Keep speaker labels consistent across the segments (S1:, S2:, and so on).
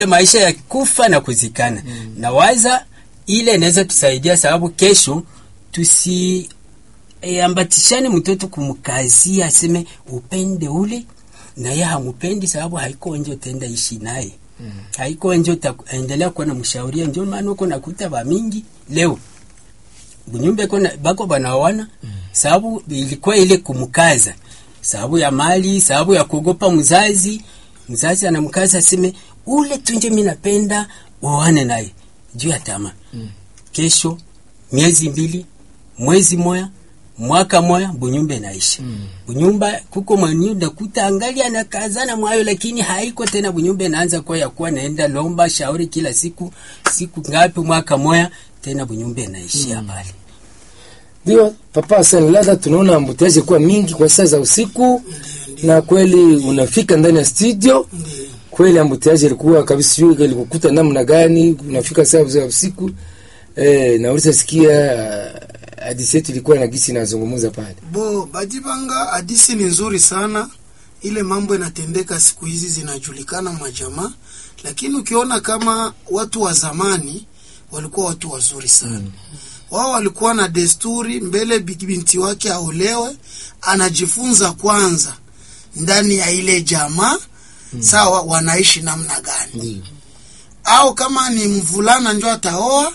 S1: maisha ya kufa na kuzikana mm. na waza ile inaweza tusaidia, sababu kesho tusi e, ambatishane mtoto kumkazia aseme upende ule na yeye hamupendi, sababu haiko nje utaenda ishi naye mm. haiko nje utaendelea kuwa na mshauria. Ndio maana uko nakuta ba mingi leo bunyumba iko bako banawana mm. sababu ilikuwa ile kumkaza, sababu ya mali, sababu ya kuogopa mzazi. Mzazi anamkaza aseme ule tunje, mimi napenda uone naye juu ya tamaa mm. kesho miezi mbili mwezi moya mwaka moya bunyumba inaisha mm. bunyumba kuko manyuda kuta angali anakazana mwayo, lakini haiko tena. Bunyumba inaanza kwa ya kuwa naenda lomba shauri kila siku siku ngapi, mwaka moya tena bunyumba inaishia pale mm.
S2: Ndio papa Hassan, labda tunaona ambutiaje kuwa mingi kwa saa za usiku na kweli unafika ndani ya studio kweli ambutiaje ilikuwa kabisa, sijui ilikukuta namna gani, unafika saa za usiku eh, na ulisasikia hadisi yetu ilikuwa na gisi nazungumza pale.
S3: Bo Badibanga, hadisi ni nzuri sana. Ile mambo inatendeka siku hizi zinajulikana majamaa, lakini ukiona kama watu wa zamani walikuwa watu wazuri sana mm. Wao walikuwa na desturi mbele binti wake aolewe, anajifunza kwanza ndani ya ile jamaa mm. Sawa, wanaishi namna gani mm. Au kama ni mvulana njo ataoa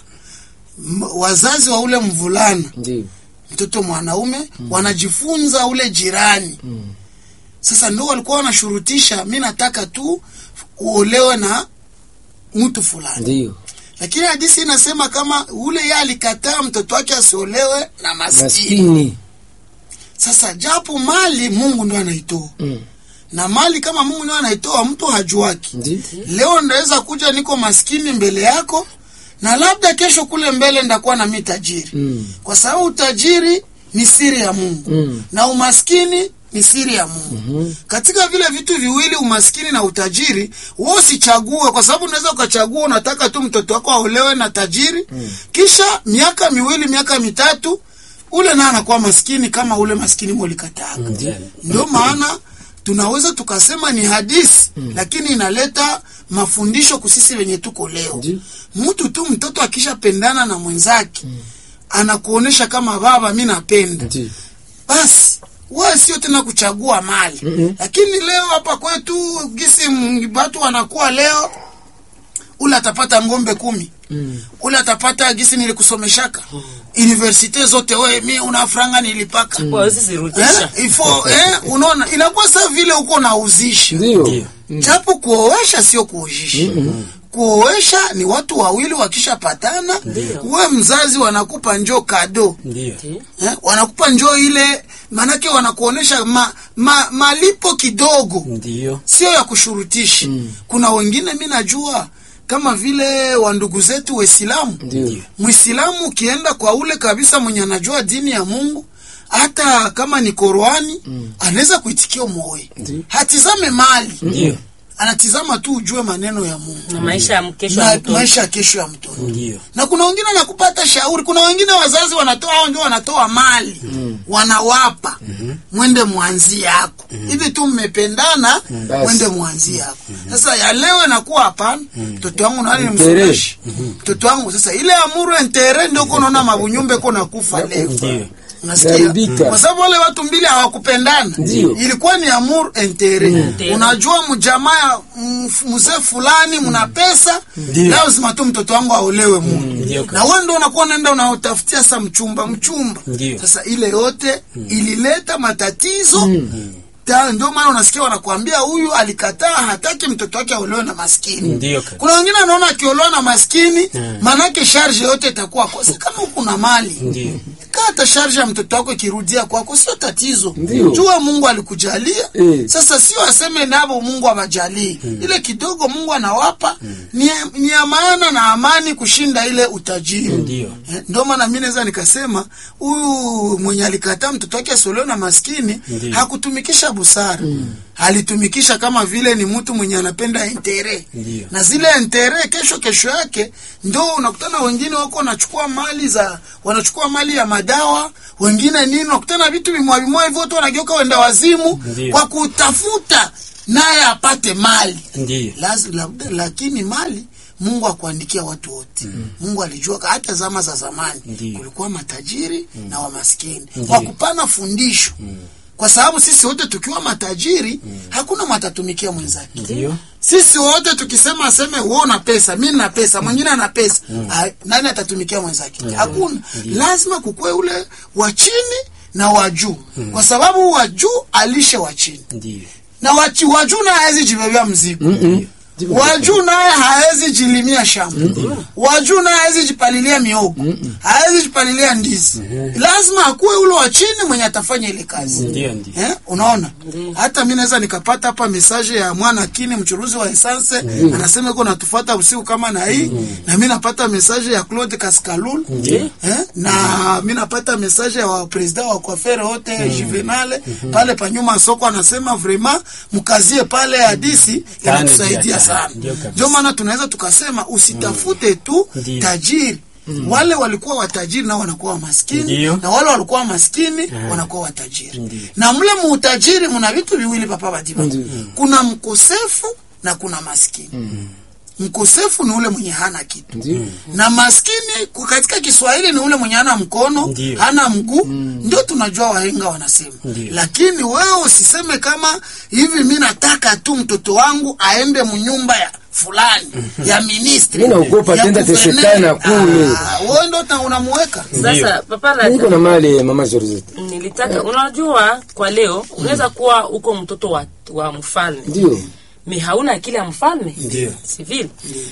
S3: wazazi wa ule mvulana
S2: Ndiyo.
S3: mtoto mwanaume mm. wanajifunza ule jirani mm. Sasa ndio walikuwa wanashurutisha, mi nataka tu uolewe na mtu fulani,
S2: Ndiyo.
S3: lakini hadisi inasema kama ule yeye alikataa mtoto wake asiolewe na maskini.
S2: Maskini.
S3: Sasa japo mali Mungu ndo anaitoa
S2: Mm.
S3: na mali kama Mungu ndo anaitoa, mtu hajuaki.
S2: Ndiyo.
S3: Leo ndaweza kuja niko maskini mbele yako na labda kesho kule mbele ndakuwa na mi tajiri
S2: Mm.
S3: kwa sababu utajiri ni siri ya Mungu
S2: Mm.
S3: na umaskini ni siri ya Mungu.
S2: Mhm.
S3: Katika vile vitu viwili, umaskini na utajiri, wewe usichague, kwa sababu unaweza ukachagua unataka tu mtoto wako aolewe na tajiri kisha miaka miwili miaka mitatu ule naye anakuwa maskini kama ule maskini molikataka. Ndio maana tunaweza tukasema ni hadisi lakini inaleta mafundisho kusisi wenye tuko leo.
S2: Ndiyo.
S3: Mtu tu mtoto akishapendana na mwenzake anakuonesha kama baba, mi napenda
S2: Ndiyo.
S3: basi wewe sio tena kuchagua mali
S2: Mhm.
S3: lakini leo hapa kwetu gisi m- watu wanakuwa leo, ule atapata ng'ombe kumi
S2: Mm.
S3: ule atapata gisi nilikusomeshaka universite zote, we mi una franga nilipaka
S4: Kwa sisi rudisha.
S3: eh, ifo eh, unaona inakuwa saa vile uko nauzisha
S2: Ndiyo.
S3: japo kuoesha sio kuojisha kuoesha ni watu wawili wakishapatana we mzazi wanakupa njoo kado
S1: ndio
S3: eh, wanakupa njoo ile manake wanakuonesha ma, ma, malipo kidogo
S1: ndio
S3: sio ya kushurutisha kuna wengine mi najua kama vile wandugu zetu waislamu
S2: Ndiyo.
S3: mwislamu ukienda kwa ule kabisa mwenye anajua dini ya mungu hata kama ni Qurani anaweza kuitikia moyo
S2: Ndiyo.
S3: hatizame mali
S1: ndio
S3: anatizama tu ujue maneno ya mungu
S4: Na maisha ya mkesho ya
S3: na
S4: mtoto.
S3: maisha ya kesho ya mtoto
S1: ndio
S3: na kuna wengine wanakupata shauri. Kuna wengine wazazi wanatoa hao ndio wanatoa mali wanawapa mwende mwanzi yako hivi tu mmependana,
S2: Basi.
S3: mwende mwanzi yako. Sasa ya leo inakuwa hapana, mtoto wangu nani
S2: Intere.
S3: nimsomeshe mtoto wangu. Sasa ile amuru entere ndio uko naona mabunyumbe ko nakufa leo
S1: ndio
S3: Unasikia?
S2: Zaribika.
S3: Kwa sababu wale watu mbili hawakupendana,
S2: Ndio.
S3: ilikuwa ni amour intere.
S4: Intere.
S3: Unajua mjamaa mm, mzee fulani mna pesa,
S1: Ndio.
S3: lazima tu mtoto wangu aolewe mu
S1: Ndio.
S3: na wewe ndio unakuwa unaenda unaotafutia sasa mchumba mchumba.
S1: Ndio.
S3: Sasa ile yote ilileta matatizo Ta- ndio maana unasikia wanakuambia huyu alikataa, hataki mtoto wake aolewe na maskini.
S1: Ndio kaka.
S3: Kuna wengine anaona akiolewa na maskini
S1: Mm.
S3: manake sharge yote itakuwa kosa. Kama uko na mali
S1: Ndio.
S3: kata sharge ya mtoto wako ikirudia kwako sio tatizo.
S2: Ndio.
S3: Jua Mungu alikujalia.
S2: Eh.
S3: Sasa sio aseme nabo Mungu awajalii. Ile kidogo Mungu anawapa ni, ni ya maana na amani kushinda ile utajiri.
S1: Ndio.
S3: Eh, Ndio maana mimi naweza nikasema huyu mwenye alikataa mtoto wake asiolewe na maskini
S1: Ndio.
S3: hakutumikisha busara. Alitumikisha kama vile ni mtu mwenye anapenda intere.
S1: Ndio.
S3: Na zile intere kesho kesho yake ndio unakutana wengine wako wanachukua mali za wanachukua mali ya madawa, wengine nini unakutana vitu vimwa vimwa hivyo watu wanageuka wenda wazimu
S1: Ndio.
S3: kwa kutafuta naye apate mali
S1: Ndiyo.
S3: Laz, la, lakini mali mungu akuandikia watu wote mungu alijua ka- hata zama za zamani
S1: Ndiyo.
S3: kulikuwa matajiri na wamaskini
S1: Ndiyo.
S3: kwa kupana fundisho kwa sababu sisi wote tukiwa matajiri hakuna matatumikia mwenzake
S1: Ndiyo.
S3: sisi wote tukisema aseme wewe una pesa mi na pesa mwingine ana pesa ah, nani atatumikia mwenzake hakuna lazima kukue ule wa chini na wa juu kwa sababu wa juu alishe wa chini
S1: Ndiyo.
S3: na wachi- wa juu naye hawezi jibebea mzigo wa juu naye hawezi jilimia shamba wa juu naye hawezi jipalilia miogo hawezi jipalilia ndizi lazima akuwe ule wa chini mwenye atafanya ile kazi
S1: Ndiyo, ndiyo.
S3: Eh, unaona hata mi naweza nikapata hapa mesaje ya mwana kini mchuruzi wa esanse anasema iko natufuata usiku kama na hii na mi napata mesaje ya Claude Kaskalul eh, na mi napata mesaje ya wapresida wa kwafere wote Juvenale pale panyuma soko anasema vraiment mkazie pale hadisi
S1: Tano
S3: inatusaidia
S1: dia
S3: sana
S1: tano. Ndio kabisa.
S3: ndio maana tunaweza tukasema usitafute tu
S1: Ndiyo.
S3: tajiri wale walikuwa watajiri nao wanakuwa wamaskini
S1: Ndiyo.
S3: na wale walikuwa maskini wanakuwa watajiri
S1: Ndiyo.
S3: na mle muutajiri muna vitu viwili papa batiba kuna mkosefu na kuna maskini mkosefu ni ule mwenye hana kitu
S2: Ndiyo.
S3: na maskini ku- katika kiswahili ni ule mwenye hana mkono
S1: Ndiyo.
S3: hana mguu ndio tunajua wahenga wanasema
S1: Ndiyo.
S3: lakini wewe usiseme kama hivi mi nataka tu mtoto wangu aende mnyumba ya fulani ya ministri
S2: Mi naogopa
S3: ya
S2: tenda
S3: guverneri.
S2: tesekana kule.
S3: Ah, wewe ndo ta- unamuweka
S4: Sasa papa
S2: niko
S4: la,
S2: na mali mama Georgette
S4: nilitaka unajua, kwa leo unaweza kuwa uko mtoto wa, wa mfalme
S2: ndio
S4: mi hauna akili ya mfalme
S1: Ndiyo.
S4: civil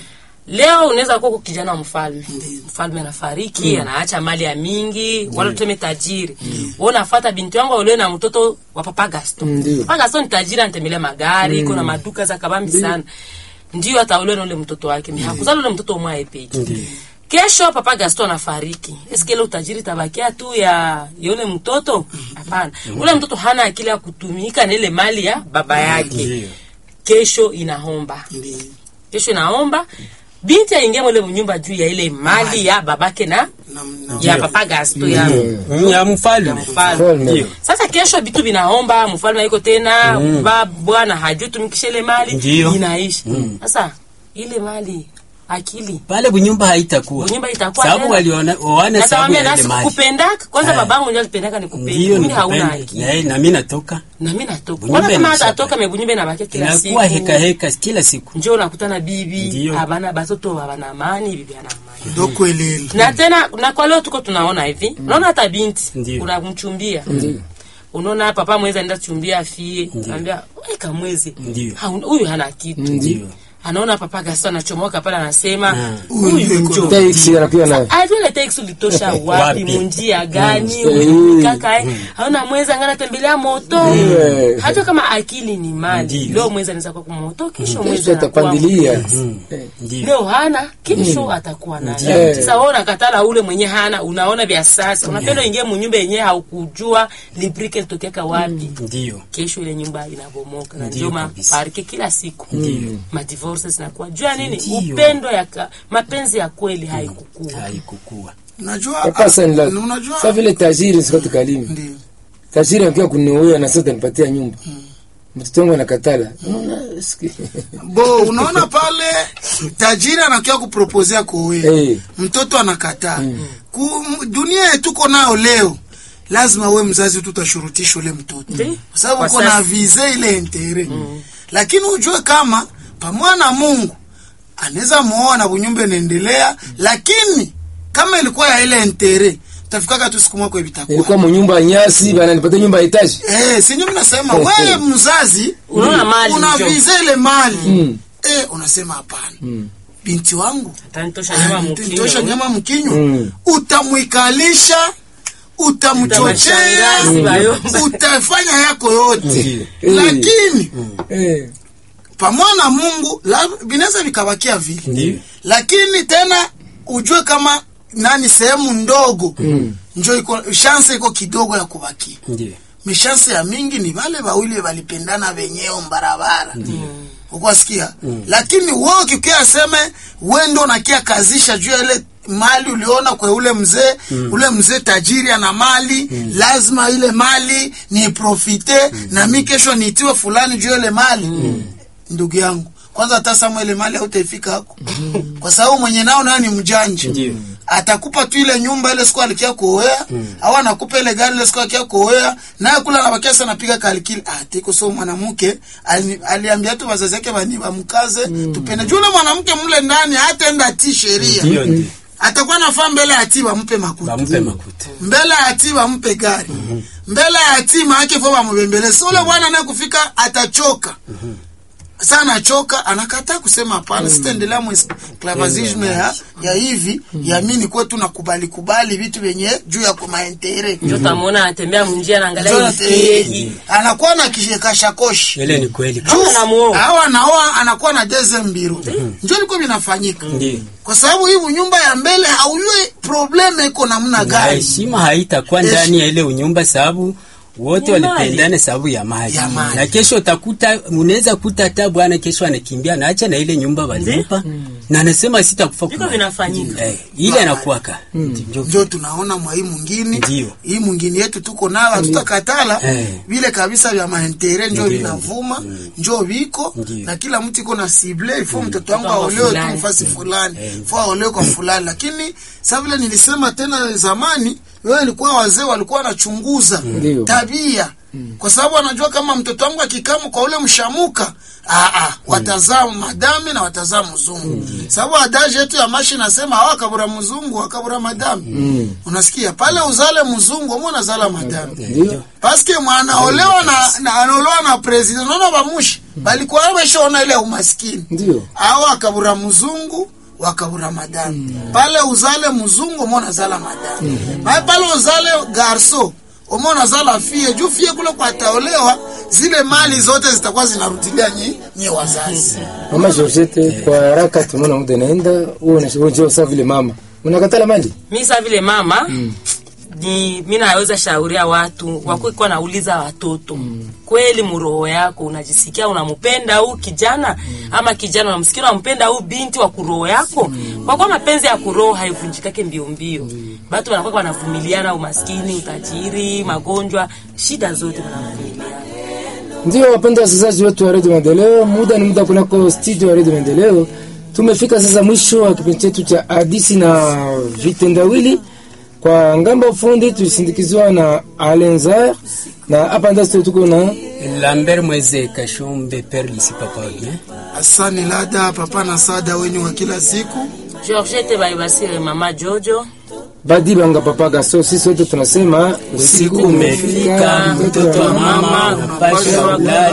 S4: leo unaweza kuwa uko kijana wa mfalme mfalme anafariki anaacha mali ya mingi wala tuseme tajiri wewe unafuata binti yangu ulio na mtoto wa papa Gaston
S2: Ndiyo.
S4: papa Gaston ni tajiri anatembelea magari iko na maduka za kabambi sana ndio ataolewa na ule mtoto wake mi hakuzala ule mtoto mwae peke kesho papa Gaston anafariki eske ile utajiri tabakia tu ya yule mtoto hapana ule mtoto hana akili ya kutumika na ile mali ya baba yake
S1: Ndiyo.
S4: kesho inaomba
S3: Ndiyo.
S4: kesho inaomba binti aingia mwele mnyumba juu ya ile mali ya babake na
S3: Na- na-
S4: ya papa Gasto ya
S1: Mm, ya mfalme
S4: mfalme
S2: Mfalme.
S1: Ndiyo.
S4: sasa kesho vitu vinaomba mfalme haiko tena ba bwana hajui tumikishe ile mali
S1: Ndiyo.
S4: inaishi sasa ile mali akili
S1: pale bunyumba haitakuwa
S4: Bunyumba itakuwa
S1: sababu
S4: tena.
S1: waliona waone sababu
S4: natamwambia
S1: ya ile
S4: nasi
S1: mali
S4: kupendaka kwanza
S1: Haya.
S4: babangu ndio alipendaka nikupenda
S1: ndiyo
S4: mimi hauna
S1: nikupende
S4: akili
S1: na yeye- na mimi natoka
S4: na mimi natoka
S1: Bunyumba
S4: kwanza kama
S1: inashaka.
S4: atatoka mebunyumba inabakia kila siku
S1: inakuwa heka heka kila siku
S4: njo unakutana bibi
S1: Ndiyo.
S4: abana batoto abana amani bibi ana amani
S3: ndo kwelele
S4: na tena na kwa leo tuko tunaona hivi unaona hata binti
S1: Ndiyo.
S4: unamchumbia unaona papa mwezi anaenda chumbia afie anambia weka mwezi
S1: Ndiyo.
S4: Ha, huyu hana kitu
S1: Ndiyo.
S4: anaona papa Gaston anachomoka pale anasema
S1: Mm.
S4: huyu njo
S2: taxi anakuwa na
S4: ajua ile teksi ulitosha wapi
S1: Wapi?
S4: munjia gani
S2: Mm.
S4: kaka eh haona mwezi angana tembelea moto
S2: Mm.
S4: hata kama akili ni mali
S1: Ndiyo.
S4: leo mwezi anaweza kuwa kumoto kesho mwezi
S2: kesho
S4: anakuwa
S2: atapandilia
S1: Mm.
S2: Eh.
S1: Ndiyo.
S4: leo hana kesho atakuwa nayo
S2: Ndiyo.
S4: sasa wewe unakatala ule mwenye hana unaona vya sasa unapenda ingie munyumba yenyewe haukujua librike litokeka wapi
S1: Ndiyo.
S4: kesho ile nyumba inabomoka na
S1: Ndiyo
S4: ndio
S1: kabisa.
S4: maparike kila siku
S1: Ndiyo.
S4: madivorce zinakuwa jua nini
S1: Ndiyo.
S4: upendo ya ka, mapenzi ya kweli haikukua
S1: haikukua
S3: unajua
S2: papa sana la
S3: unajua
S2: sasa vile tajiri sikati kalimi
S3: Ndiyo.
S2: tajiri anakuwa kuniuia na sasa nipatia nyumba mtoto wangu anakatala unaona siki-
S3: bo unaona pale tajiri anakia kupropozea kuoea
S2: Eh.
S3: mtoto anakataa Ku, dunia yetuko nayo leo lazima we mzazi tu utashurutisha ule mtoto
S4: Ndiyo.
S3: kwa sababu
S4: Kwa
S3: uko na
S4: sasa.
S3: vize ile entere lakini ujue kama pamoja na mungu anaweza muoa na bunyumba inaendelea lakini kama ilikuwa ya ile entere tafikaka tu siku mwako vitakuwa
S2: ilikuwa mnyumba ya nyasi bana nipatia nyumba ya etaji
S3: Eh, sinyo mnasema wewe mzazi
S4: Unaona mali
S3: una
S4: njo.
S3: vize ile mali
S2: Mm.
S3: eh, unasema hapana binti wangu
S4: atanitosha nyama
S3: tosha
S4: mkinyo
S3: nyama mkinywa
S2: Mm.
S3: utamwikalisha utamchochea
S4: Utamshangazi bayomba.
S3: utafanya yako yote
S2: Eh.
S3: lakini
S2: Eh.
S3: pamoja na mungu la- vinaweza vikabakia vile
S1: Ndiyo.
S3: lakini tena ujue kama nani sehemu ndogo
S2: Mm.
S3: njo iko shanse iko kidogo ya kubakia
S1: Ndiyo.
S3: mishanse ya mingi ni vale wawili walipendana wenyewe mbarabara ukwasikia lakini wewe ukikia aseme we ndo nakia kazisha juu ya ile mali uliona kwa ule mzee ule mzee tajiri ana mali lazima ile mali ni profite na mi kesho niitiwe fulani juu ya ile mali ndugu yangu kwanza hata sama ile mali hautaifika hako kwa sababu mwenye nao nayo ni mjanja
S1: Ndio.
S3: atakupa tu ile nyumba ile siku alikia kuoea au anakupa ile gari ile siku alikia kuoea naye kula anabakia sana anapiga kalikili ah tiko so mwanamke ali- aliambia tu wazazi yake bani bamkaze tupende juu ule mwanamke mle ndani hataenda ti sheria
S1: Ndio, ndio.
S3: atakuwa nafaa mbele ya ati bampe makuta
S1: Bampe makuta.
S3: mbele ya ati bampe gari mbele ya ati maake fo bamubembeleze so ule bwana naye kufika atachoka sa anachoka anakataa kusema hapana sitaendelea mwisclavazisme ya, ya hivi ya mi nikuwe tu nakubali kubali vitu vyenye juu ya kumaentere
S4: njo tamwona anatembea munjia naangalia
S3: Jonathan,
S4: ifegi
S3: anakuwa na kashakoshe
S1: Ile ni kweli.
S4: Kama namuoa.
S3: au anaoa anakuwa na deze mbiru njo liko vinafanyika
S1: Ndio.
S3: kwa sababu hivi nyumba ya mbele haujue probleme iko namna
S1: Na
S3: gani
S1: heshima haitakuwa
S3: Hesh-
S1: ndani ya ile unyumba sababu wote
S4: Ni mali.
S1: walipendana sababu ya mali.
S3: Ya mali.
S1: Na kesho utakuta unaweza kuta hata bwana kesho anakimbia na acha na ile nyumba walimpa na anasema sitakufa.
S4: viko
S1: kwa-
S4: vinafanyika
S1: Eh, ile anakuwaka. Ndio.
S3: njo tunaona mwa hii mwingine
S1: Ndio.
S3: hii mwingine yetu tuko nayo hatutakatala
S1: Eh.
S3: vile kabisa vya maentere njo
S1: Ndio.
S3: vinavuma njo viko
S1: Ndio.
S3: na kila mtu iko na sible ifo mtoto wangu
S4: Mtoto wa
S3: aolewe tu
S4: fulani.
S3: mfasi fulani fo aolewe kwa fulani lakini sa vile nilisema tena zamani wewe ilikuwa wazee walikuwa wanachunguza
S2: Ndio.
S3: tabia kwa sababu anajua kama mtoto wangu akikamu kwa ule mshamuka ah, ah, watazaa madame na watazaa mzungu sababu adaji yetu ya mashi nasema hawa kabura mzungu wakabura madame unasikia pale uzale mzungu mwe unazala madame
S2: Ndio.
S3: paske mwanaolewa na, na anaolewa na president naona bamushi balikuwa wameshaona ile umaskini
S2: Ndio.
S3: au akabura mzungu wakabura madame pale uzale mzungu umo nazala madame mm pale uzale garso umo nazala fie juu fie kule kwa taolewa zile mali zote zitakuwa zinarudilia nyi, nyi wazazi
S2: Mama Georgette, kwa haraka tunaona muda naenda, wewe unajua sawa vile mama. Unakatala mali?
S4: mi sa vile mama ni mi naweza shauria watu wakuikuwa nauliza watoto kweli muroho yako unajisikia unampenda huu kijana ama kijana unamsikia unampenda huu binti wa kuroho yako kwa kuwa mapenzi ya kuroho haivunjikake mbio mbio batu wanakuwa wanavumiliana umaskini utajiri magonjwa shida zote wanavumiliana
S2: Ndio wapenda wasikilizaji wetu wa Radio Maendeleo, muda ni muda kunako studio ya Radio Maendeleo. Tumefika sasa mwisho wa kipindi chetu cha hadisi na vitendawili. Kwa ngambo ufundi tulisindikizwa na Alenzar na hapa ndani studio tuko na
S1: Lambert Mweze Kashombe Perlis papa bien.
S3: asani lada papa na sada wenyu wa kila siku
S4: georgete baibasire mama jojo
S2: Badi Banga Papa Gaso. Sisi wote tunasema
S1: Usiku umefika, mtoto wa mama, unapaswa kulala.